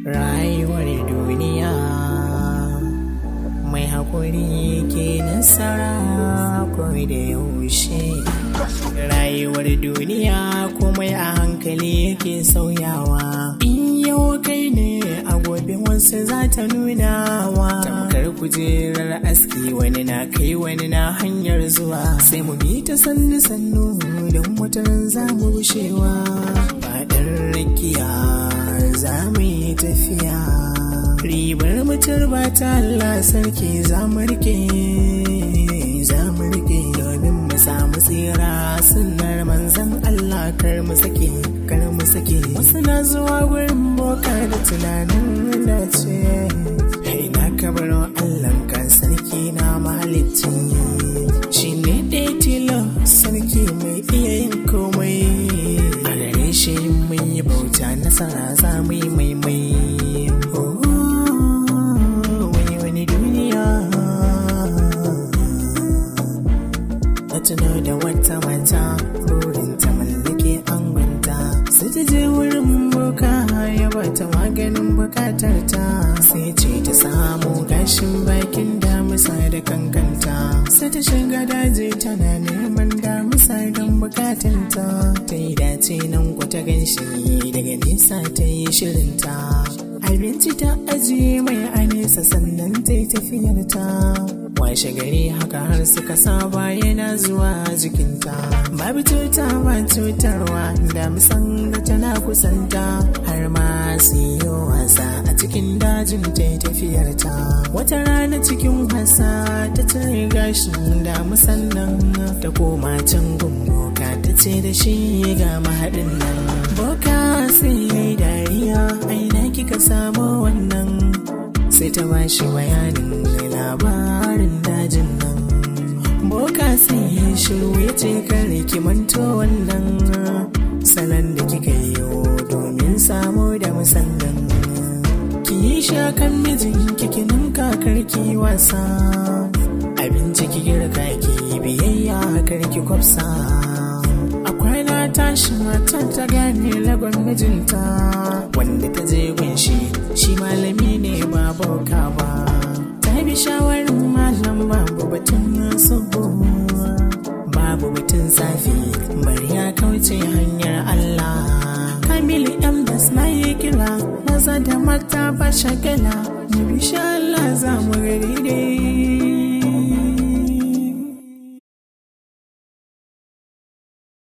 rayuwar duniya mai haƙuri ke nasara kawai da yaushe rayuwar duniya komai a hankali yake sauyawa in yau kai ne a gobe wasu za ta nuna wa tamkar kujerar aski wani na kai wani na hanyar zuwa sai mu bi ta sannu sannu don wataran za mu gushewa faɗin rakiya za mu yi tafiya ribar mutar ba ta Allah sarki za mu rike za mu rike domin mu samu tsira sunnar manzan Allah kar mu sake kar mu sake wasu na zuwa gurin boka da tunanin dace hai na kabaro Allah kan sarki na mahalicci shi ne ɗaya tilo sarki mai iya yin komai a gare shi mun yi bauta nasara za mu yi maimai wani duniya na tuno da wata mata burin ta mallake angonta sai ta je wurin boka ya bata maganin bukatar ta sai ce ta samu gashin bakin damisa da kankanta sai ta shiga daji tana neman damisa don bukatanta ta yi dace nan kwata ganshi daga nesa ta yi shirinta abinci ta ajiye mai a nesa sannan ta yi tafiyarta washe gari haka har suka saba yana zuwa jikinta babu cuta ba cutarwa da musan da tana kusanta har ma su yi wasa a cikin dajin ta yi tafiyarta wata rana cikin wasa ta cire gashin da musannan ta koma can gumboka ta ce da shi ga mahaɗin nan boka sai ya yi dariya aina kika samu wannan sai ta bashi bayanin labarin dajin nan boka sai ya shiru ya ce kare ki manto wannan salon da kika yi domin samu da musannan ki yi shakan mijin kikinin kakar ki wasa abinci ki girka ki biyayya karki kwafsa akwai na tashi matar ta gane lagon mijinta wanda ta je gunshi shi malami ne ba boka ba ta bi shawarar malam babu batun sabo babu batun zafi bari ya kauce hanyar Allah Kamilu M da na yi kira maza da mata ba shagala mu bi sha Allah za mu gari dai